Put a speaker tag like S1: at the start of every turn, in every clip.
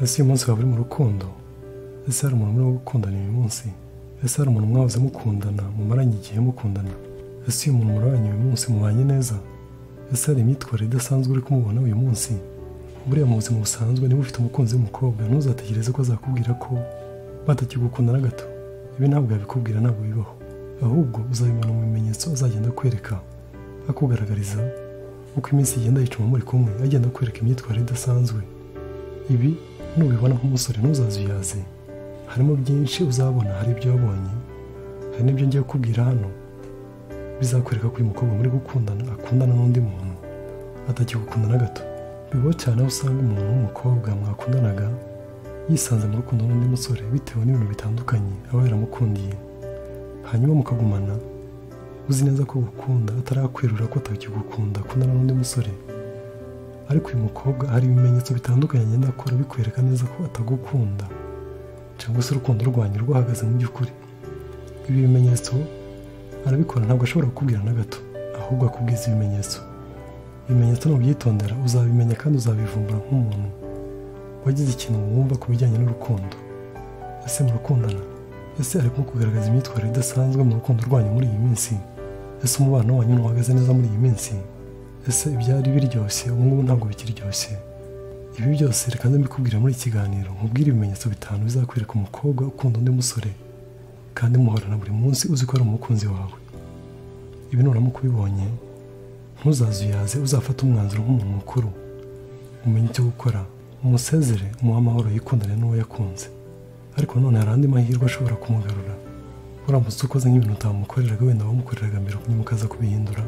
S1: ese uyu munsi waba uri mu rukundo ese hari umuntu urimo gukundana uyu munsi ese hari umuntu mwahoze mukundana mumaranye igihe mukundana ese uyu muntu murabanye uyu munsi mubanye neza ese hari imyitwarire idasanzwe uri kumubona uyu munsi buriya mu buzima busanzwe niba ufite umukunzi w'umukobwa ntuzategereze ko azakubwira ko batakigukunda na gato ibi ntabwo yabikubwira ntabwo bibaho ahubwo uzabibona mu bimenyetso azagenda akwereka akugaragariza uko iminsi igenda yicuma muri kumwe agenda akwereka imyitwarire idasanzwe ibi nubibona nk'umusore ntuzazuyaze harimo byinshi uzabona hari ibyo wabonye hari n'ibyo ngiye kukubwira hano bizakwereka ko uyu mukobwa muri gukundana akundana n'undi muntu atakigukunda na gato bibaho cyane aho usanga umuntu w'umukobwa mwakundanaga yisanze mu rukundo n'undi musore bitewe n'ibintu bitandukanye aba yaramukundiye hanyuma mukagumana uzi neza ko gukunda atarakwirura ko atakigukunda akundana n'undi musore ariko uyu mukobwa hari ibimenyetso bitandukanye agenda akora bikwereka neza ko atagukunda cyangwa se urukundo rwanyu rwahagaze mu by'ukuri ibi bimenyetso arabikora ntabwo ashobora kukubwira na gato ahubwo akubwiza ibimenyetso ibimenyetso nubyitondera uzabimenya kandi uzabivumbura nk'umuntu wagize ikintu wumva ku bijyanye n'urukundo ese murukundana ese arimo kugaragaza imyitwarire idasanzwe mu rukundo rwanyu muri iyi minsi ese umubano wanyu ntuhagaze neza muri iyi minsi ese ibyari biryoshye ubu ngubu ntabwo bikiryoshye ibi byose reka mbikubwira muri iki kiganiro nkubwire ibimenyetso bitanu bizakwereka umukobwa ukunda undi musore kandi muhorana buri munsi uzi ko ari umukunzi wawe ibi nuramuka ubibonye ntuzazuyaze uzafate umwanzuro nk'umuntu mukuru umenye icyo gukora umusezere umuhe amahoro yikundane n'uwo yakunze ariko none hari andi mahirwe ashobora kumugarura uramutse ukoze nk'ibintu utamukoreraga wenda wamukoreraga mbere nyuma ukaza kubihindura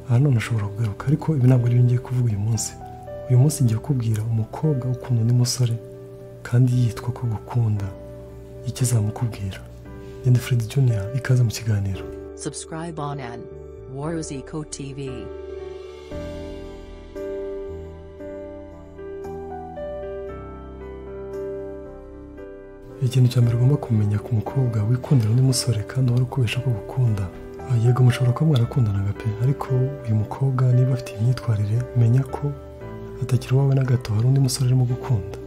S1: aha none ashobora kugaruka ariko ibi ntabwo ari ngiye kuvuga uyu munsi uyu munsi ngiye kubwira umukobwa ukunda undi musore kandi yitwa ko gukunda icyo azamukubwira Ndi Fred Junior ikaze mu kiganiro
S2: Subscribe on N. Wars Eco TV.
S1: ikintu cya mbere ugomba kumenya ku mukobwa wikundira undi musore kandi uhora ukubesha ko gukunda Ah, yego mushobora kuba mwarakundanaga pe ariko uyu mukobwa niba afite imyitwarire menya ko atakiri uwawe na gato hari undi musore urimo gukunda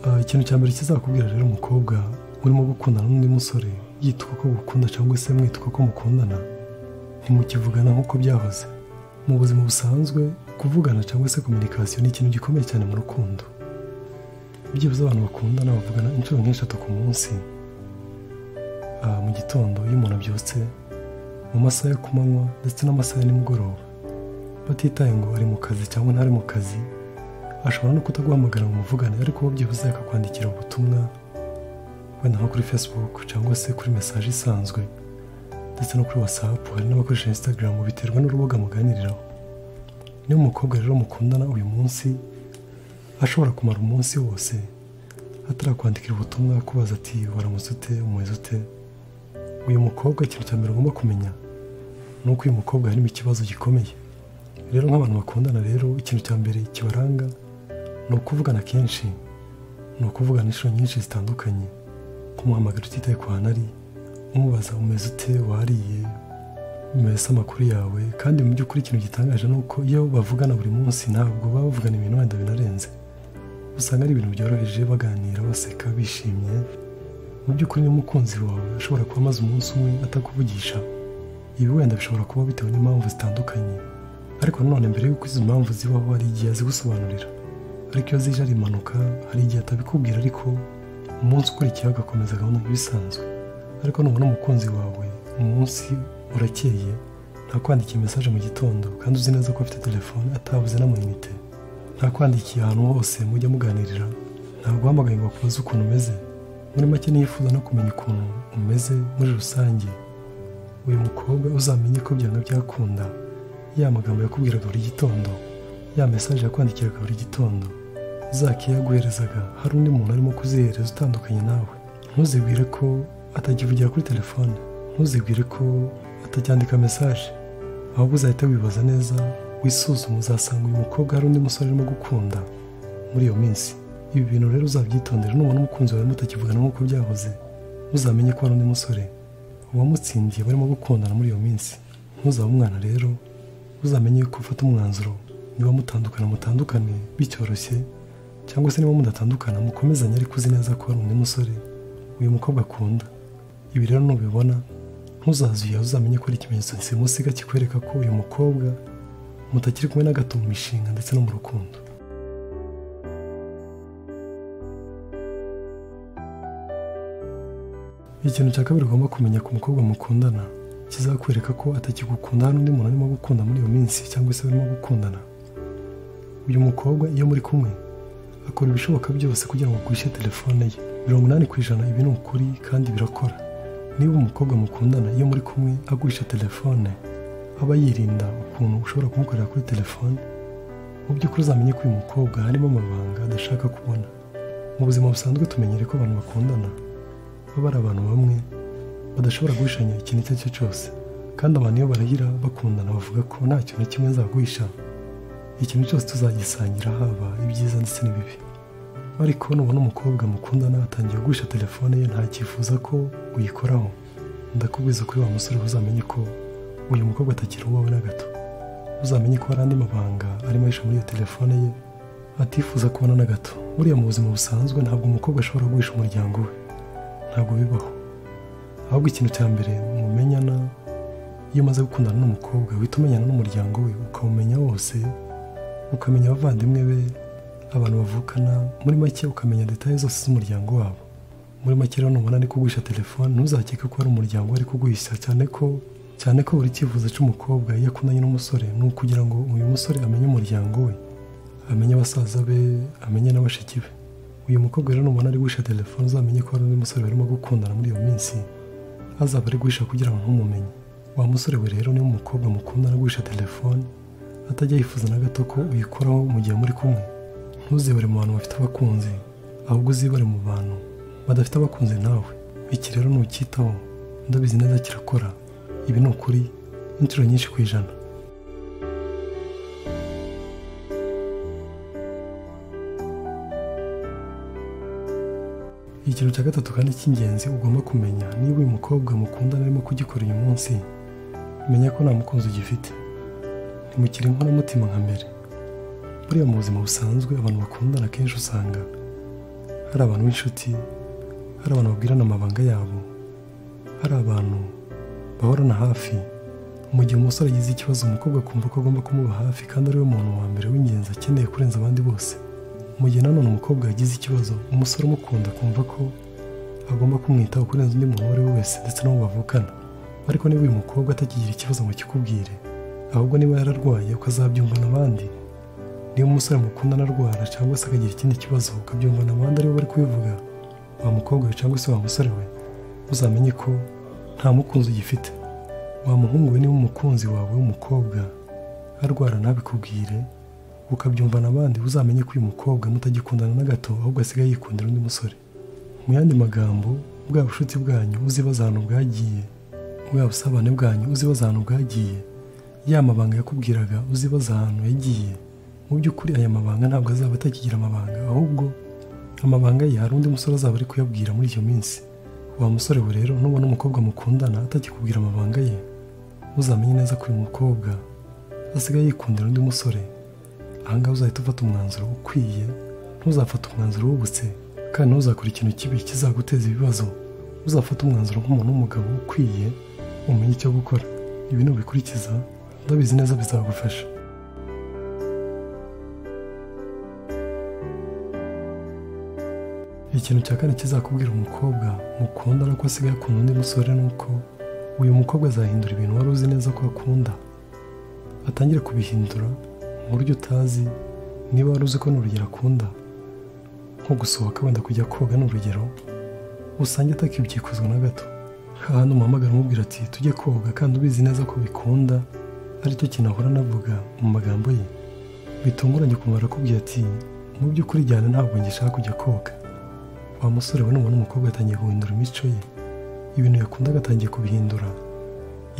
S1: Ah, ikintu cya mbere kizakubwira rero umukobwa urimo gukundana n'undi musore yitwa ko gukunda cyangwa se mwitwa ko mukundana ntimukivugana nk'uko byahoze mu buzima busanzwe kuvugana cyangwa se kominikasiyo ni ikintu gikomeye cyane mu rukundo byibuze abantu bakundana bavugana inshuro nk'eshatu ku munsi Ah, mu gitondo iyo umuntu abyutse mu masaha yo ku manywa ndetse n'amasaha ya nimugoroba batitaye ngo ari mu kazi cyangwa ntari mu kazi ashobora no kutaguhamagara ngo muvugane ariko wowe byibuze akakwandikira ubutumwa wenda nko kuri facebook cyangwa se kuri mesaje isanzwe ndetse no kuri whatsapp hari n'abakoresha instagram biterwa n'urubuga muganiriraho niba umukobwa rero mukundana uyu munsi ashobora kumara umunsi wose atarakwandikira ubutumwa akubaza ati waramutse ute umeze ute uyu mukobwa ikintu cya mbere ugomba kumenya ni uko uyu mukobwa harimo ikibazo gikomeye rero nk'abantu bakundana rero ikintu cya mbere kibaranga ni ukuvugana kenshi ni ukuvugana inshuro nyinshi zitandukanye kumuhamagara utitaye ku hantu ari umubaza umeze ute wariye mbese amakuru yawe kandi mu by'ukuri ikintu gitangaje ni uko iyo bavugana buri munsi ntabwo baba bavugana ibintu wenda binarenze usanga ari ibintu byoroheje baganira baseka bishimye mu by'ukuri n'umukunzi wawe ashobora kuba amaze umunsi umwe atakuvugisha ibi wenda bishobora kuba bitewe n'impamvu zitandukanye ariko nanone mbere y'uko izo mpamvu zibaho hari igihe azigusobanurira ariko iyo zije ari impanuka hari igihe atabikubwira ariko umunsi ukurikiyeho agakomeza gahunda nk'ibisanzwe ariko nubona umukunzi wawe umunsi urakeye ntakwandikira mesaje mu gitondo kandi uzi neza ko afite telefone atabuze n'amayinite ntakwandikiye ahantu hose mujya muganirira ntabwo uhamagaye ngo akubaze ukuntu umeze muri make niyifuza no kumenya ukuntu umeze muri rusange uyu mukobwa uzamenye ko byanga byakunda ya magambo yakubwiraga buri gitondo ya mesaje yakwandikiraga buri gitondo zakeya yaguherezaga hari undi muntu arimo kuzihereza utandukanye nawe ntuzibwire ko atakivugira kuri telefone ntuzibwire ko atacyandika mesaje ahubwo uzahita wibaza neza wisuzume uzasanga uyu mukobwa hari undi musore urimo gukunda muri iyo minsi ibi bintu rero uzabyitondera nubona umukunzi wawe mutakivugana nk'uko byahoze ntuzamenye ko hari undi musore uwamutsindiye barimo gukundana muri iyo minsi ntuzabe umwana rero uzamenye ko ufata umwanzuro niba mutandukana mutandukane bicyoroshye cyangwa se niba mudatandukana mukomezanye ariko uzi neza ko hari undi musore uyu mukobwa akunda ibi rero nubibona ntuzazuye uzamenye ko ari ikimenyetso simusiga kikwereka ko uyu mukobwa mutakiri kumwe na gato mu mishinga ndetse no mu rukundo ikintu cya kabiri ugomba kumenya ku mukobwa mukundana kizakwereka ko atakigukunda hari n'undi muntu arimo gukunda muri iyo minsi cyangwa se barimo gukundana uyu mukobwa iyo muri kumwe akora ibishoboka byose kugira ngo agurishe telefone ye mirongo inani ku ijana ibi ni ukuri kandi birakora niba umukobwa mukundana iyo muri kumwe agurisha telefone aba yirinda ukuntu ushobora kumukorera kuri telefone mu by'ukuri uzamenye ko uyu mukobwa harimo amabanga adashaka kubona mu buzima busanzwe tumenyere ko abantu bakundana baba ari abantu bamwe badashobora guhishanya ikintu icyo ari cyo cyose kandi abantu iyo barahira bakundana bavuga ko nta kintu na kimwe nzaguhisha ikintu cyose tuzagisangira haba ibyiza ndetse n'ibibi ariko nubona umukobwa mukundana atangiye guhisha telefone ye ntakifuza ko uyikoraho ndakubwiza kuri wa musore uzamenye ko uyu mukobwa atakiri uwawe na gato uzamenye ko hari andi mabanga arimo ahisha muri iyo telefone ye atifuza kubona na gato buriya mu buzima busanzwe ntabwo umukobwa ashobora guhisha umuryango we ntabwo bibaho ahubwo ikintu cya mbere mumenyana iyo umaze gukundana n'umukobwa uhita umenyana n'umuryango we ukawumenya wose ukamenya abavandimwe be abantu bavukana muri make ukamenya detaye zose z'umuryango wabo muri make rero nubona ari kuguhisha telefone ntuzakeke ko ari umuryango we ari kuguhisha cyane ko cyane ko buri cyifuzo cy'umukobwa iyo akundanye n'umusore ni ukugira ngo uyu musore amenye umuryango we amenye abasaza be amenye na bashiki be uyu mukobwa rero nubona ari guhisha telefone uzamenye ko hari undi musore barimo gukundana muri iyo minsi azaba ari guhisha kugira ngo ntumumenye wa musore we rero niba umukobwa mukundana guhisha telefone atajya yifuza na gato ko uyikoraho mu gihe muri kumwe ntuzibare mu bantu bafite abakunzi ahubwo uzibare mu bantu badafite abakunzi nawe iki rero ntukitaho ndabizi neza kirakora ibi ni ukuri inshuro nyinshi ku ijana ikintu cya gatatu kandi cy'ingenzi ugomba kumenya niba uyu mukobwa mukundana arimo kugikora uyu munsi menya ko nta mukunzi ugifite ntimukire inkoramutima nka mbere buriya mu buzima busanzwe abantu bakundana akenshi usanga hari abantu b'inshuti hari abantu babwirana amabanga yabo hari abantu bahorana hafi mu gihe umusore agize ikibazo umukobwa akumva ko agomba kumuba hafi kandi ariwe muntu wa mbere w'ingenzi akeneye kurenza abandi bose mu gihe nanone umukobwa yagize ikibazo umusore umukunda akumva ko agomba kumwitaho kurenza undi muntu uwo ari we wese ndetse n'uwo bavukana ariko niba uyu mukobwa atakigira ikibazo ngo kikubwire ahubwo niba yararwaye ukazabyumvana abandi niba umusore mukundana arwara cyangwa se akagira ikindi kibazo ukabyumvana abandi aribo bari kubivuga wa mukobwa we cyangwa se wa musore we uzamenye ko nta mukunzi ugifite wa muhungu we niba umukunzi wawe w'umukobwa arwara ntabikubwire ukabyumvana abandi uzamenye ko uyu mukobwa mutagikundana na gato ahubwo asigaye yikundira undi musore mu yandi magambo bwa bucuti bwanyu uzibaza ahantu bwagiye bwa busabane bwanyu uzibaza ahantu bwagiye ya mabanga yakubwiraga uzibaza ahantu yagiye mu by'ukuri aya mabanga ntabwo azaba atakigira amabanga ahubwo amabanga ye hari undi musore azaba ari kuyabwira muri iyo minsi wa musore we rero nubona umukobwa mukundana atakikubwira amabanga ye uzamenye neza ko uyu mukobwa asigaye yikundira undi musore ahangaha uzahita ufata umwanzuro ukwiye ntuzafate umwanzuro wubutse kandi ntuzakora ikintu kibi kizaguteza ibibazo uzafata umwanzuro nk'umuntu w'umugabo ukwiye umenye icyo gukora ibi nubikurikiza ndabizi neza bizagufasha ikintu cya kane kizakubwira umukobwa mukundana ko asigaye akunda undi musore ni uko uyu mukobwa azahindura ibintu wari uzi neza ko akunda atangire kubihindura mu buryo utazi niba wari uzi ko ni urugero akunda nko gusohoka wenda kujya koga ni urugero usange atakibyikuzwa na gato hahandi umuhamagara umubwira ati tujye koga kandi ubizi neza ko bikunda aricyo kintu ahora anavuga mu magambo ye bitunguranye ukuntu barakubwira ati mu by'ukuri jyana ntabwo ngishaka kujya koga wa musore we nubona umukobwa yatangiye guhindura imico ye ibintu yakundaga atangiye kubihindura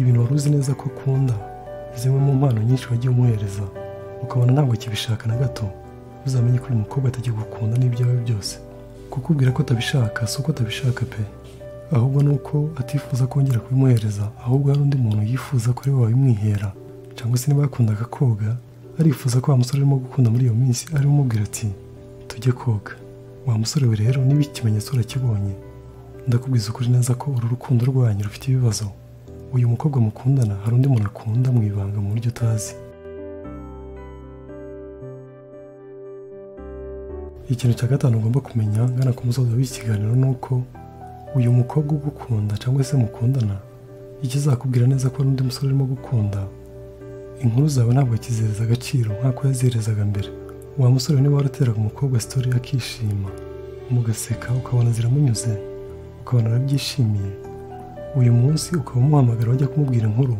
S1: ibintu wari uzi neza ko akunda zimwe mu mpano nyinshi wagiye umuhereza ukabona ntabwo kibishaka na gato uzamenye ko uyu mukobwa atakigukunda n'ibyawe byose kukubwira ko atabishaka si uko atabishaka pe ahubwo ni uko atifuza kongera kubimuhereza ahubwo hari undi muntu yifuza ko ari we wabimwihera cyangwa se niba yakundaga koga arifuza ko wa musore arimo gukunda muri iyo minsi arimo umubwira ati tujye koga wa musore we rero niba ikimenyetso urakibonye ndakubwiza ukuri neza ko uru rukundo rwanyu rufite ibibazo uyu mukobwa mukundana hari undi muntu akunda mu ibanga mu buryo utazi ikintu cya gatanu ugomba kumenya ngana ku musozo w'iki kiganiro ni uko uyu mukobwa ugukunda cyangwa se mukundana ikizakubwira neza ko hari undi musore urimo gukunda inkuru zawe ntabwo kizereza agaciro nk'uko yaziherezaga mbere wa musore niba warateraga umukobwa sitori akishima mugaseka ukabona ziramunyuze ukabona arabyishimiye uyu munsi ukaba umuhamagara wajya kumubwira inkuru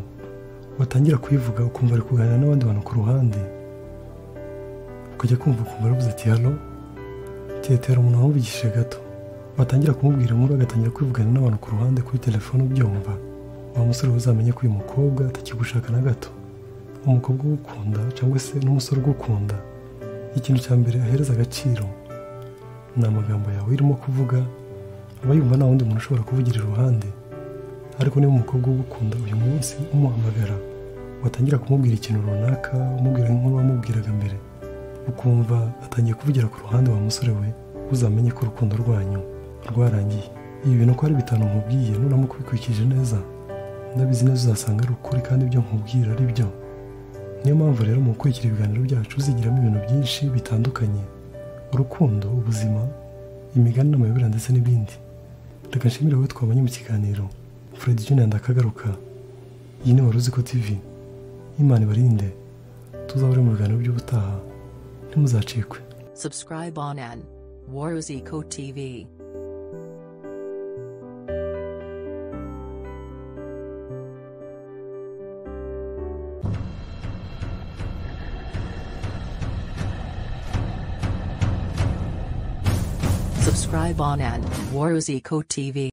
S1: watangira kuyivuga ukumva ari kuganira n'abandi bantu ku ruhande ukajya kumva ukumva aravuze ati hano tetera umuntu wamuvugishije gato watangira kumubwira inkuru agatangira kwivugana n'abantu ku ruhande kuri telefone ubyumva wa musore uzamenye ko uyu mukobwa atakigushaka na gato umukobwa ugukunda cyangwa se n'umusore ugukunda ikintu cya mbere ahereza agaciro ni amagambo yawe urimo kuvuga aba yumva nta wundi muntu ushobora kuvugira iruhande ariko niba umukobwa ugukunda uyu munsi umuhamagara watangira kumubwira ikintu runaka umubwira nk'inkuru wamubwiraga mbere ukumva atangiye kuvugira ku ruhande wa musore we uzamenye ko urukundo rwanyu rwarangiye ibi bintu uko ari bitanu nkubwiye nuramuka ubikurikije neza ndabizi neza uzasanga ari ukuri kandi ibyo nkubwira ari byo niyo mpamvu rero mu gukurikira ibiganiro byacu uzigiramo ibintu byinshi bitandukanye urukundo ubuzima imigani n'amayobera ndetse n'ibindi reka nshimire wowe twabonye mu kiganiro fred junior ndakagaruka iyi ni waruziko tv imana ibarinde tuzahore mu biganiro by'ubutaha ntimuzacikwe
S2: Subscribe on an Waruzico TV. Subscribe on an Waruzico TV.